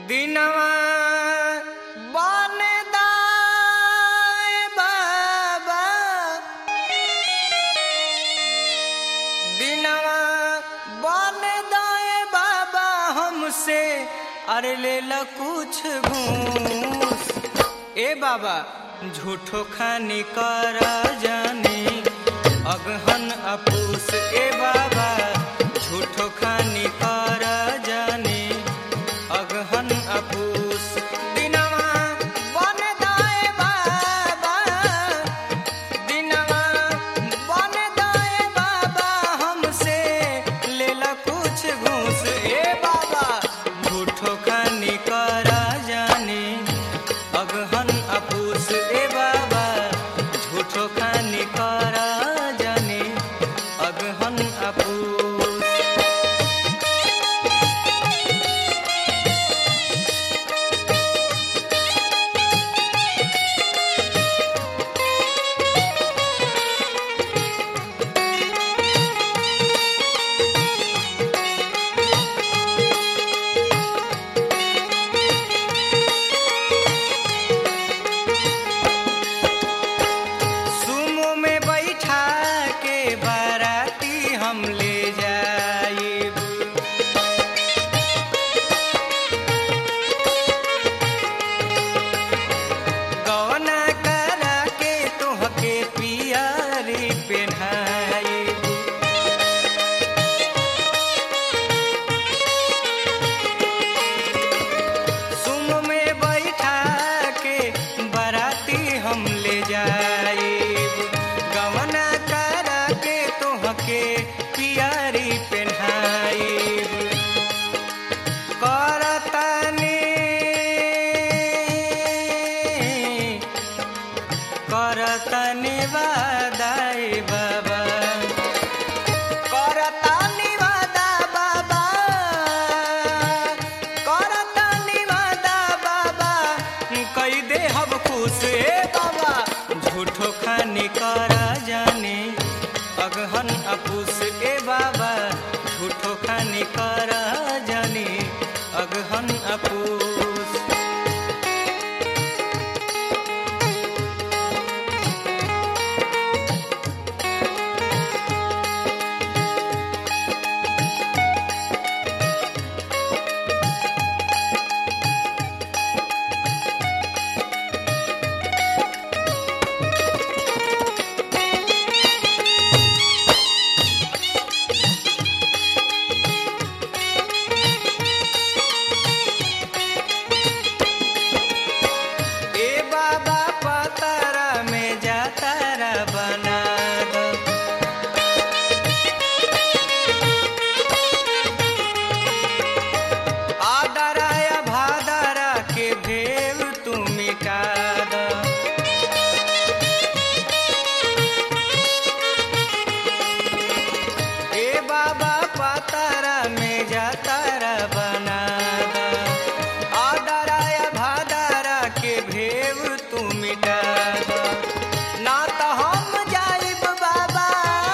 दिनवा बन दाए बाबा दिनवा बन दाए बाबा हमसे अरे ले ला कुछ घूस ए बाबा झूठो खानी कर जाने अगहन अपूस ए बाबा झूठो खानी कर जाने अगहन अपूस दिनवा बन दाए बाबा दिनवा बन दाए बाबा हमसे लेला कुछ घूस ए बाबा झूठो खानी कर जाने अगहन अपूस ए बाबा झूठो खानी कर जाने अगहन अपूस सुमो में बैठा के बाराती हम ले जाइब गौना करा के तोहके पियारी पेन्हाइब सुम में बैठा के बराती हम ले जाइब गवना करा के तोहके पियारी पेन्हाइब करतनी करतनी वादाई बाबा करतानी वादा बाबा करतानी वादा बाबा कई दे हब खुश ए बाबा झूठो खानी कर जाने अगहन अपूस ए बाबा झूठो खानी कर जाने अगहन अपूस ए बाबा पतारा में जातारा बना दो आदरा या भादरा के भेव तू मिटा दो ए बाबा पतारा में जातारा बना दो आदरा या भादरा के भेव तू मिटा दो ना तो हम जाइब बाबा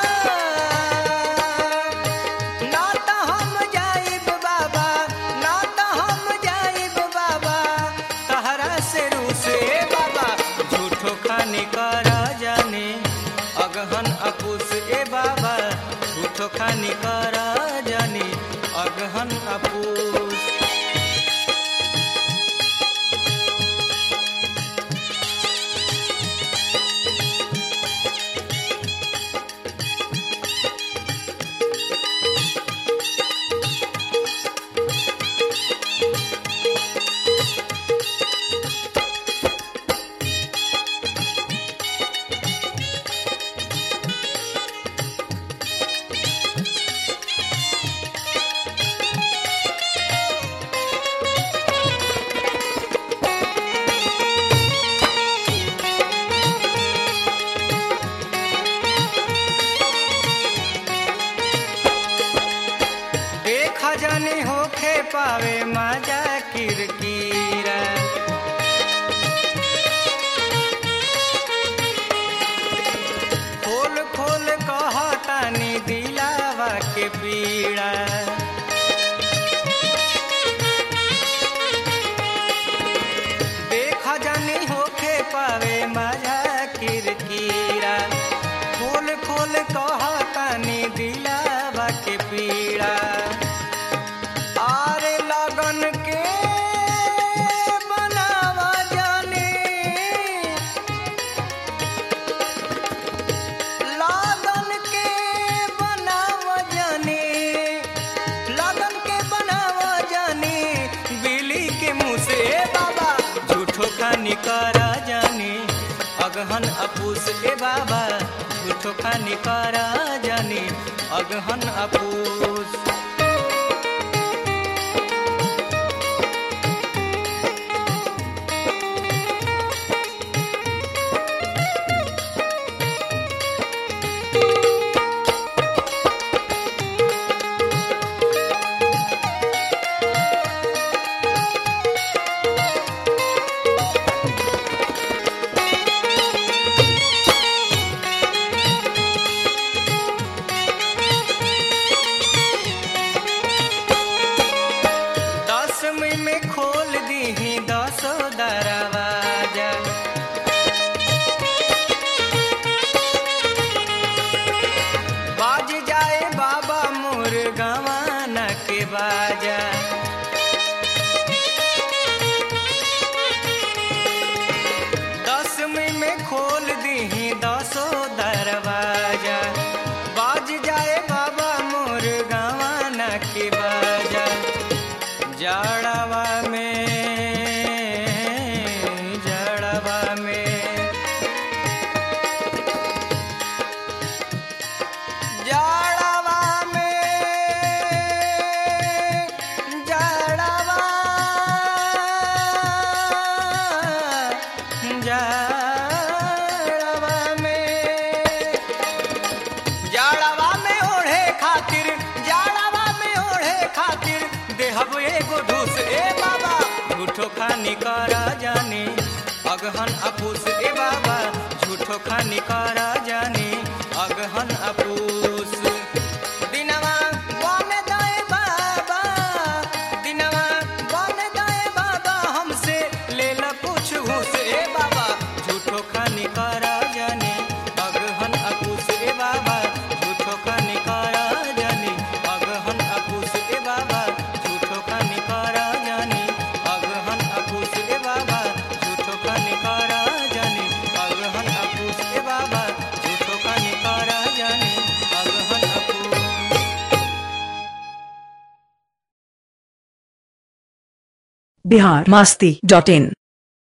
ना तो हम जाइब बाबा ना तो हम जाइब बाबा तहरा से रूसे बाबा झूठो खानी कर जाने अगहन अपूस ए बाबा झूठो खानी कर जाने अगहन अपूस देखा जानी होखे पावे मजा किरकिरा खोल खोल कहतानी दिलावा के पीड़ा पीड़ा आरे लगन के बनावा जाने लगन के बनावा जाने लगन के बनावा जाने बिली के मुंह से ए बाबा झूठो खानी करा जाने अगहन अपूस ए बाबा झूठो खानी करा जाने अगहन अपूस दसवीं में खोल दी दसो दरवाजा बाज जाए बाबा मोर गवाना के बाजा दसवीं में खोल दी दसो दरवाजा बाज जाए बाबा मोर गवाना के बाजा जड़वा में जड़वा में जड़वा में जड़वा जड़वा में जाड़वा में ओढ़े खातिर जाड़वा में ओढ़े खातिर देहब एगो ढूस ए बाबा झूठो खानी करा जाने अगहन अपूस ए बाबा झूठो खानी करा जाने अगहन अपूस दिनवा बन दाए बाबा दिनवा बन दाए बाबा हमसे ले ला कुछ घूस ए बाबा झूठो खानी करा जाने अगहन अपूस ए बाबा झूठो खानी करा जाने अगहन अपूस ए बाबा झूठो खानी करा जाने अगहन अपूस ए बाबा झूठो खानी करा जाने अगहन अपूस ए बाबा झूठो खानी करा जाने अगहन अपूस बिहार मास्ती डॉट इन